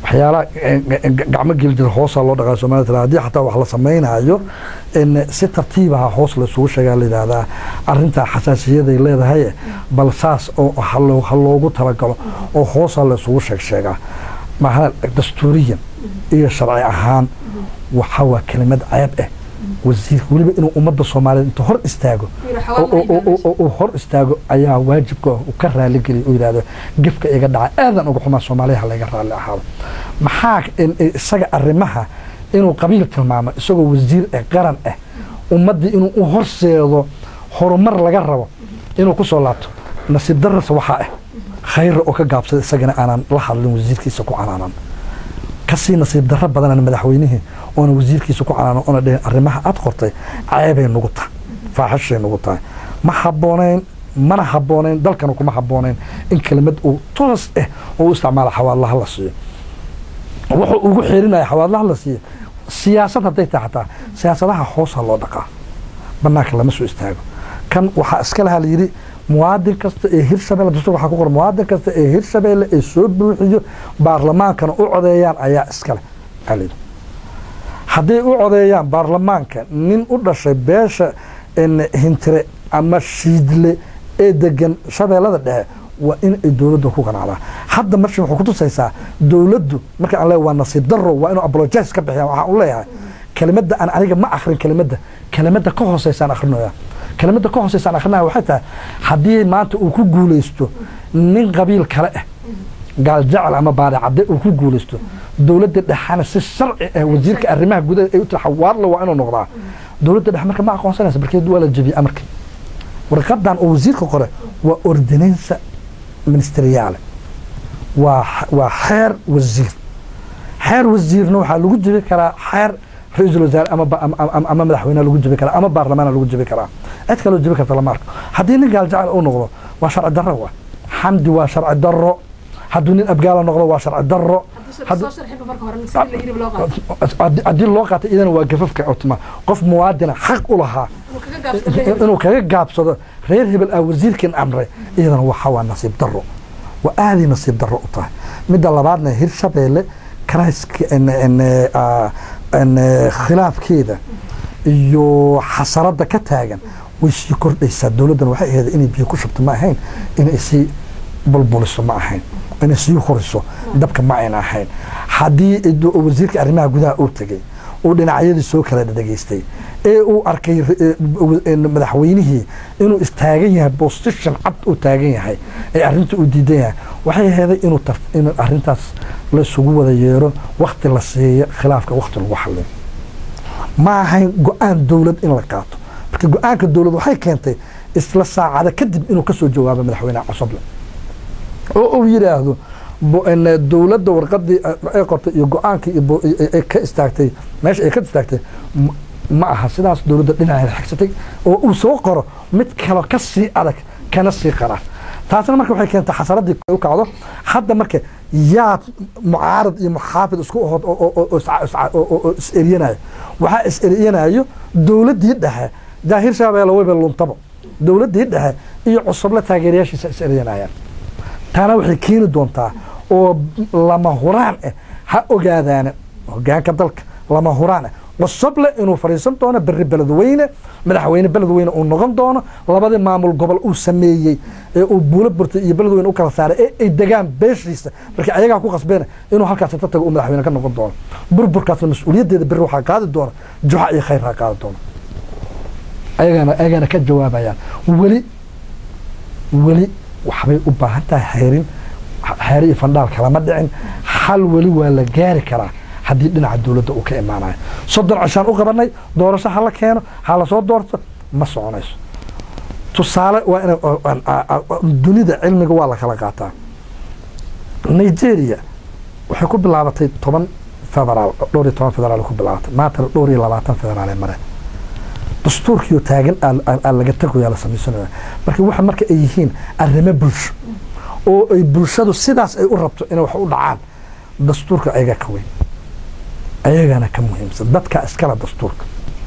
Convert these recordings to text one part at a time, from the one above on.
waxyaalaha gacmo geli jira hoosaa loo dhaqaa somalia tira haddii xataa wax la samaynayo si tartiibaha hoos laysugu sheegaa la yidhaahdaa arrintaa xasaasiyaday leedahay bal saas oo ha loogu talagalo oo hoosaa laysugu sheeg sheegaa maha dastuuriyan iyo sharci ahaan waxa waa kelimad ceeb ah wasiirka weliba inuu ummadda soomaaliyeed intuu hor istaago uu hor istaago ayaa waajibka u ka raaligeliya uu yidhahdo gefka iga dhaca aadan uga xumaa soomaaliya layga raalli ahaado maxaa isaga arrimaha inuu qabiil tilmaamo isagoo wasiir ah qaran ah ummaddii inuu u horseedo horumar laga rabo inuu ku soo laabto nasiib darasa waxaa ah khayra oo ka gaabsada isagana aanan la hadlin wasiirkiisa ku canaanan kasii nasiib darro badanana madaxweynihii oona wasiirkiisa ku canaanan oona dhihin arrimaha aad qortay ceebay nugu tahay faaxishay nugu tahay ma habboonayn mana habboonayn dalkana kuma habboonayn in kelimad uu toos ah oo u isticmaala xawaadlaha la siiyo wuxuu ugu xeerinaya xawaadlaha la siiyo siyaasad hadday tahay xataa siyaasadaha hoosa loo dhaqaa banaanka lama soo istaago kan waxaa iska lahaa layidhi muwaadin kasta ee hirshabelle dastuur waxaa ku qoran muwaadin kasta ee hirshabelle ee soo buuxiyo baarlamaankana u codeeyaan ayaa iskale alid hadday u codeeyaan baarlamaanka nin u dhashay beesha hintire ama shiidle ee degan shabeellada dhexe waa in ay dowladda ku qanacdaa hadda marshi waxay kutusaysaa dowladdu marka aan leeyahay waa nasiib darro waa inuu apologize ka bixiyaan waxaan u leeyahay kelimadda aan aniga ma akrin kelimadda kelimadda ka hooseysaan akrinaya kelimadda ka hooseysaan akrinaya waxay tahay haddii maanta uu ku guulaysto nin qabiil kale ah gaal jecel ama baadicadde uu ku guulaysto dowladda dhexana si sharci ah wasiirka arrimaha gudaha ay u tiri xawaadla waa inuu noqdaa dowladda dhexe marka ma aqoonsanaysa barkeed waa la jebiyey amarkii warqadan oo wasiirka qore waa ordinansa ministeriyaale waa waa xeer wasiir xeer wasiirna waxaa lagu jebi karaa xeer ra-iisul wasaare ama ama madaxweyneha lagu jebi karaa ama baarlamaana lagu jebi karaa cid kaloo jebi karta lama arko haddii nin gaal jecel uu noqdo waa sharci darro wa xamdi waa sharci darro hadduu nin abgaala noqdo waa sharci darro haddii loo qaatay idana waa gafafka otma qof muwaadina xaq u lahaa inuu kaga gaabsado reer hebel ah wasiirkan amray iyadana waxa waa nasiib darro waa aaday nasiib darro u tahay midda labaadna hirshabeelle karayska khilaafkeeda iyo xasaradda ka taagan way sii kordhaysaa dowladdan waxay ahayd inay biyo ku shubto ma ahayn inay sii bulbuliso ma ahayn inay sii horiso dabka ma ayna ahayn haddii wasiirka arrimaha gudaha uu tegey uu dhinacyadii soo kala dhegeystay ee uu arkay madaxweynihii inuu istaagan yahay bositition cad uu taagan yahay ee arrinta uu diidan yahay waxay aheeday inuu in arrintaas la isugu wada yeero wakti la siiyo khilaafka wakti lagu xaliyo ma ahayn go-aan dowlad in la qaato marka go-aanka dowlad waxay keentay isla saacada kadib inuu kasoo jawaabo madaxweyneha cosoble oo uu yidhaahdo dowladda warqadii ay qortay iyo go-aankii ay ka istaagtay meesha ay ka istaagtay ma aha sidaas dowladda dhinaceeda xigsatay oo uu soo qoro mid kalo ka sii adag kana sii qara taasna marka waxay keentay xasaradii u kacdo hadda marka yaa mucaarad iyo muxaafid isku ahood oo is eryanaya waxaa is eryanayo dowladdii dhexe daahir shabeelle weyba luntabo dowladdii dhexe iyo cusuble taageerayaashiisa is eryanayaan taana waxay keeni doontaa oo lama huraan ah ha ogaadaana hogaanka dalka lama huraan ah cusuble inuu fadhiisan doono beri beledweyne madaxweyne beledweyne uu noqon doono labadii maamul gobol uu sameeyey ee uu buulo burtay iyo beledweyne u kala saaray ee ay degaan beeshiisa marka ayagaa ku qasbeen inuu halkaas inta tago uu madaxweyne ka noqon doono burburkaasna mas-uuliyaddeeda beri waxaa qaadi doona juxa iyo khayr ha qaadi doono ayagana ayagana ka jawaabayaan weli weli waxbay u baahan tahay xeerin xeer iyo fandhaal kalama dhicin xal weli waa la gaari karaa haddii dhinaca dowladda uu ka imaanayo soddon cishaan u qabanay doorasho ha la keeno ha lasoo doorto ma soconayso tusaale waa in dunida cilmiga waa la kala qaataa nigeria waxay ku bilaabatay toban federaal dhowr iyo toban federaal ku bilaabatay maantana dhowr iyo labaatan federaal mare dastuurkiioo taagan aa laga tagoyaa la samaysanaya marka waxa marka ay yihiin arrimo bulsho oo ay bulshadu sidaas ay u rabto inay wax u dhacaan dastuurka ayagaa ka weyn ayagana ka muhiimsan dadka iskala dastuurka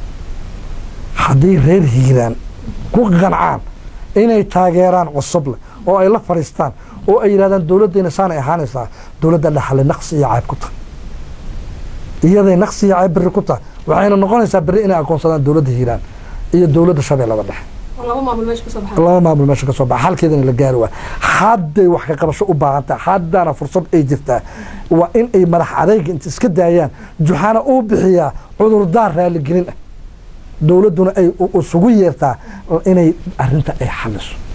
haddii reer hiiraan ku qancaan inay taageeraan cusuble oo ay la fadhiistaan oo ay yidhahdaan dowladdeena saanay ahaanaysaa dowladda dhexale naqsi iyo cayb ku tahay iyaday naqsi iyo cayb berri ku tahay waxayna noqonaysaa berri inay aqoonsadaan dowladda hiiraan iyo dowladda shabeellada dhexe oo laba maamul meesha kasoo baxay laba maamul meesha ka soo baxa halkeedana la gaari waa hadday wax ka qabasho u baahan tahay haddana fursad ay jirtaa waa in ay madax adayga inta iska daayaan juxana uu bixiyaa cudurdaar raaligelin ah dowladduna ay u- isugu yeertaa inay arrinta ay xaliso